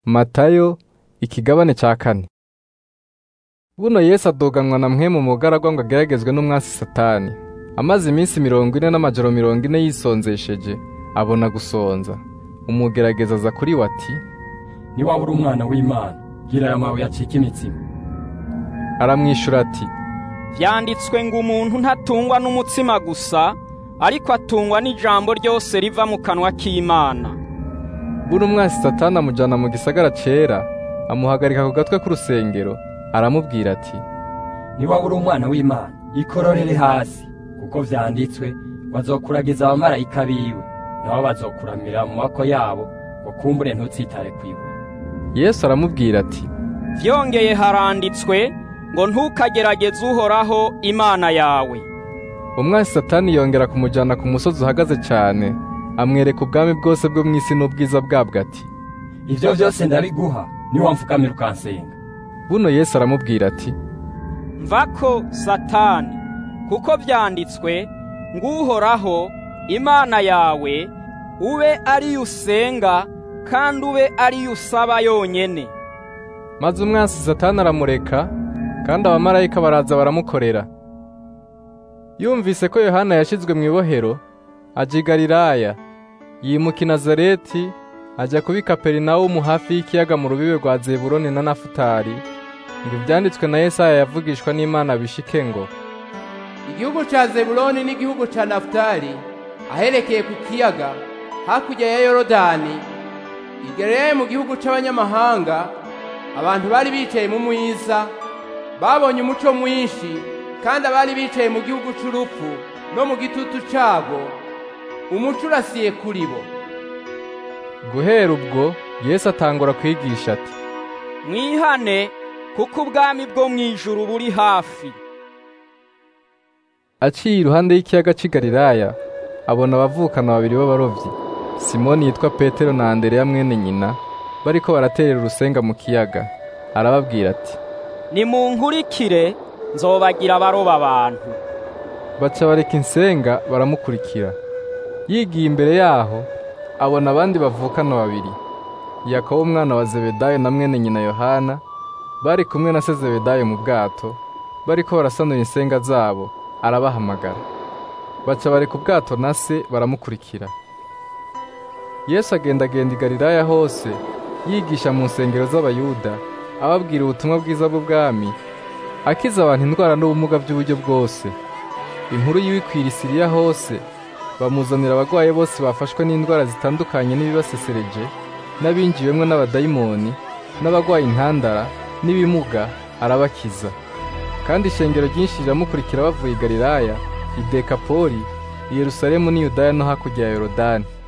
Matayo ikigabane ca kane buno Yesu adoganwa na mpwemu mu bugaragwa ngo ageragezwe n'umwasi Satani amaze iminsi mirongo ine n'amajoro mirongo ine yisonzesheje abona gusonza umugerageza aza kuri we ati niwaba uri umwana w'Imana gira aya mabuye acike imitsima aramwishura ati vyanditswe ngo umuntu ntatungwa n'umutsima gusa ariko atungwa n'ijambo ryose riva mu kanwa k'Imana buno umwasi Satani amujana mu gisagara cera amuhagarika ku gatwe k'urusengero aramubwira ati niwaba uri umwana w'Imana ikororere hasi kuko vyanditswe bazokuragiza abamarayika biwe nabo bazokuramira mu maboko yabo ngo kumbure ntutsitare kwibuye Yesu aramubwira ati vyongeye haranditswe ngo ntukagerageze uhoraho Imana yawe umwasi Satani yongera kumujana ku musozi uhagaze cane amwereka ubwami bwose bwo mw'isi n'ubwiza bwabwo ati ivyo vyose ndabiguha niwamfukamira ukansenga buno Yesu aramubwira ati mvako Satani kuko vyanditswe ngo uhoraho Imana yawe ube ariyo usenga kandi ube ariyo usaba yonyene maze umwansi Satani aramureka kandi abamarayika baraza baramukorera yumvise ko Yohana yashizwe mu ibohero aja i Galilaya yimuka i Nazareti ajya kuba i Kaperinawumu hafi y'ikiyaga mu rubibe rwa Zebuloni na Nafutali ngo ivyanditswe na Yesaya yavugishwa n'Imana bishike ngo igihugu ca Zebuloni n'igihugu ca Nafutali aherekeye ku kiyaga hakurya ya Yorodani igereye mu gihugu c'abanyamahanga abantu bari bicaye mu mwiza babonye umuco mwinshi kandi abari bicaye mu gihugu c'urupfu no mu gitutu cabo umuco urasiye kuri bo guhera ubwo Yesu atangura kwigisha ati mwihane kuko ubwami bwo mw'ijuru buri hafi aciye iruhande y'ikiyaga c'i Galilaya abona abavukana babiri b'abarovyi Simoni yitwa Petero na Andereya mwene nyina bariko baraterera urusenga mu kiyaga arababwira ati nimunkurikire nzobagira abaroba abantu baca bareka insenga baramukurikira yigiye imbere yaho abona abandi bavukana babiri Yakobo umwana wa Zebedayo na mwene nyina Yohana bari kumwe na se Zebedayo mu bwato bariko barasanura insenga zabo arabahamagara baca bareka ubwato na se baramukurikira Yesu agendagenda i Galilaya hose yigisha mu nsengero z'abayuda ababwira ubutumwa bwiza bw'ubwami akiza abantu indwara n'ubumuga by'uburyo bwose inkuru yiwikwira Siriya hose bamuzanira abagwaye bose bafashwe n'indwara zitandukanye n'ibibasesereje n'abinjiwemwo n'abadayimoni n'abagwaye intandara n'ibimuga arabakiza kandi ishengero ryinshi riramukurikira bavuye i Galilaya i Dekapoli i Yerusalemu n'i Yudaya no hakurya ya Yorodani